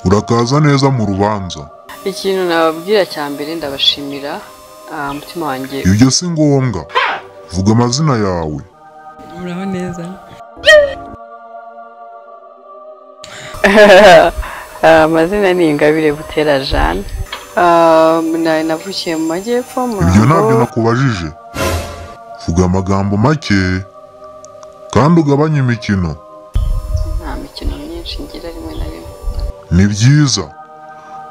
ndakaza neza mu rubanza ikintu nababwira cya mbere ndabashimira ah, mutima wanjye ibyo si ngombwa vuga amazina yawe muraho neza Ah, amazina ni ingabire butera jane Ah, na- navukiye mu majyepfo mu ibyo ntabyo ruhango nakubajije vuga amagambo make kandi ugabanye imikino nta mikino myinshi ngira rimwe na rimwe ni byiza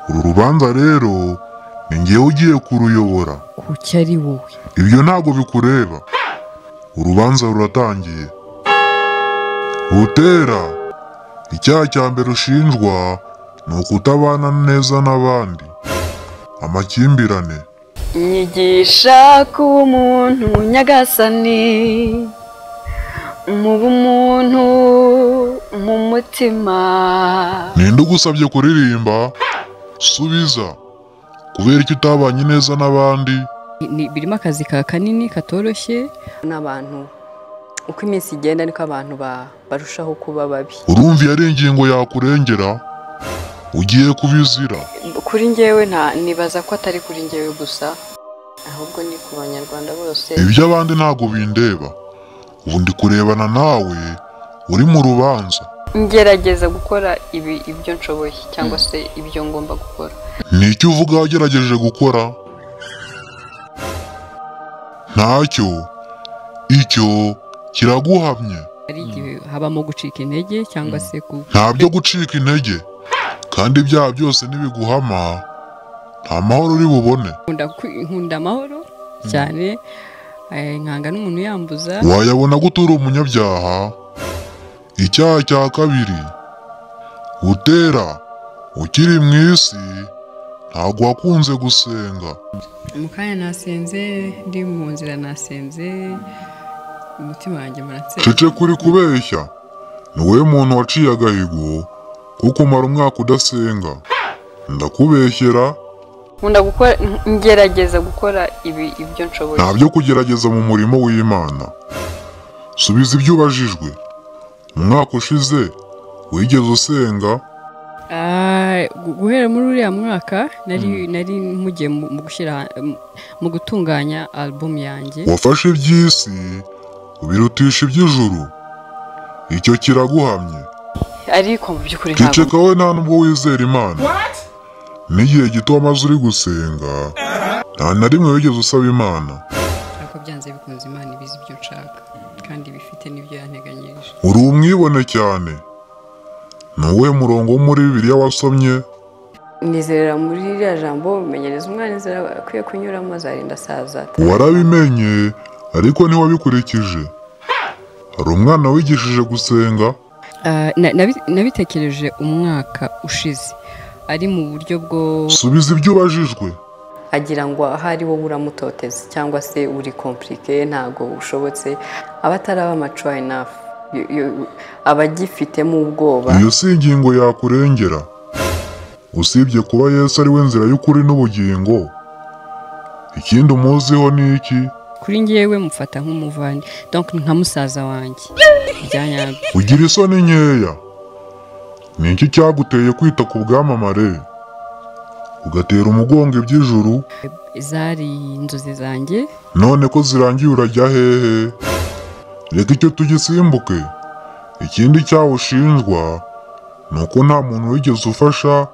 uru rubanza rero ni ngewe ugiye kuruyobora kuki ari wowe ibyo ntabwo bikureba urubanza ruratangiye butera icyaha cya mbere ushinjwa ni ukutabana neza n'abandi amakimbirane nyigisha kuba umuntu nyagasani mu bumuntu mu mutima ninde ugusabye kuririmba subiza kubera icyo utabanye neza n'abandi Ni- ni- birimo akazi ka kanini katoroshye n'abantu uko iminsi igenda niko abantu ba- barushaho kuba babi urumva iyo ari ingingo yakurengera ugiye kubizira kuri njyewe nta nibaza ko atari kuri njyewe gusa ahubwo ni ku banyarwanda bose iby'abandi ntabwo bindeba ubu ndi kurebana nawe uri mu rubanza ngerageza gukora ibi ibyo nshoboye cyangwa se ibyo ngomba gukora Ni icyo uvuga wagerageje gukora? Ntacyo. Icyo kiraguhamye. hari igihe habamo gucika intege cyangwa se ku Nta byo gucika intege. Kandi ibyaha byose nibiguhama, nta mahoro uri bubone. nkunda kwi- nkunda amahoro cyane eh, nkanga n'umuntu yambuza Wayabona gutura umunyabyaha. Icyaha cya kabiri. Utera. Ukiri mu isi, ntabwo wakunze gusenga. mu kanya nasenze ndi mu nzira nasenze umutima wanjye muratse Cece kuri kubeshya ni wowe muntu waciye agahigo kuko umara umwaka udasenga ndakubeshyera nkunda gukora ngerageza gukora ibi ibyo nshoboye nta byo kugerageza mu murimo w'imana subiza ibyo ubajijwe mu mwaka ushize wigeze usenga Ah, gu- guhera muri uriya mwaka nari nari mpugiye mu mu gushyira mu- mu gutunganya alubumu yanjye wafashe iby'isi ubirutisha iby'ijuru icyo kiraguhamye ariko mu by'ukuri ntabwo ceceka wowe nta nubwo wizera imana n'igihe gito wamaze uri gusenga nta na rimwe wigeze usaba imana ariko byanze bikunze imana ibizi ibyo nshaka kandi bifite n'ibyo yanteganyirije uri umwibone cyane ni uwuhe murongo wo muri bibiliya wasomye nizerera muri ririya jambo bimenyereza umwana inzira akwiye kunyuramo azarinda asaza warabimenye ariko ntiwabikurikije hari umwana wigishije gusenga Ah, na- nabi- nabitekereje umwaka ushize ari mu buryo bwo subiza ibyo ubajijwe agira ngo ahari wowe uramutoteza cyangwa se uri kompurike ntabwo ushobotse aba ataraba macuwa inafu aba agifitemo ubwoba iyo si ingingo yakurengera usibye kuba yesu ari we nzira y'ukuri n'ubugingo ikindi umuziho ni iki kuri njyewe mufata nk'umuvandi donc ni nka musaza wanjye byanyabyo ugira isoni nkeya ni iki cyaguteye kwita ku bwamamare ugatera umugongo iby'ijuru zari inzozi zanjye none ko zirangiye urajya hehe reka icyo tugisimbuke ikindi cyaho ushinjwa ni uko nta muntu wigeze ufasha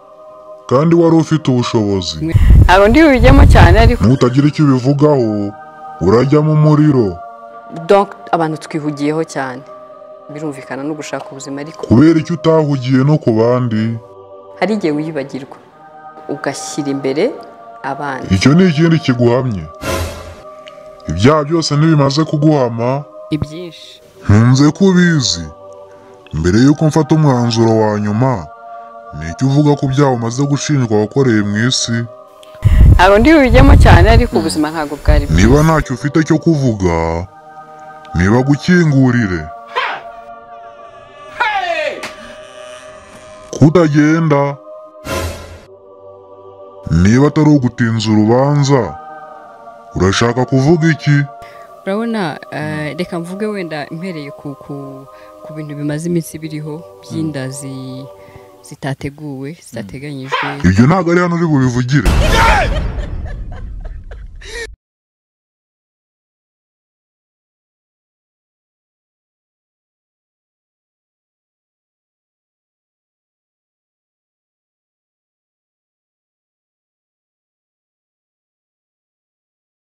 kandi wari ufite ubushobozi ntabwo ndi bubijyemo cyane ariko nutagira icyo ubivugaho urajya mu muriro donc abantu twihugiyeho cyane birumvikana no gushaka ubuzima ariko kubera icyo utahugiye no ku bandi hari igihe wiyibagirwa ugashyira imbere abandi icyo ni ikindi kiguhamye ibyaha byose ntibimaze kuguhama ni byinshi ntunze ko ubizi mbere y'uko mfata umwanzuro wa nyuma ni icyo uvuga ku byaha umaze gushinjwa wakoreye mu isi ntabwo ndi bubijyemo cyane ariko ubuzima ntabwo bwari bwiza. niba ntacyo ufite cyo kuvuga niba gukingurire kutagenda niba atari ugutinza urubanza urashaka kuvuga iki urabona eh, reka mvuge wenda mpereye ku ku ku bintu bimaze iminsi biriho by'inda zi- zitateguwe zitateganyijwe ibyo ntabwo ari hano uri bubivugire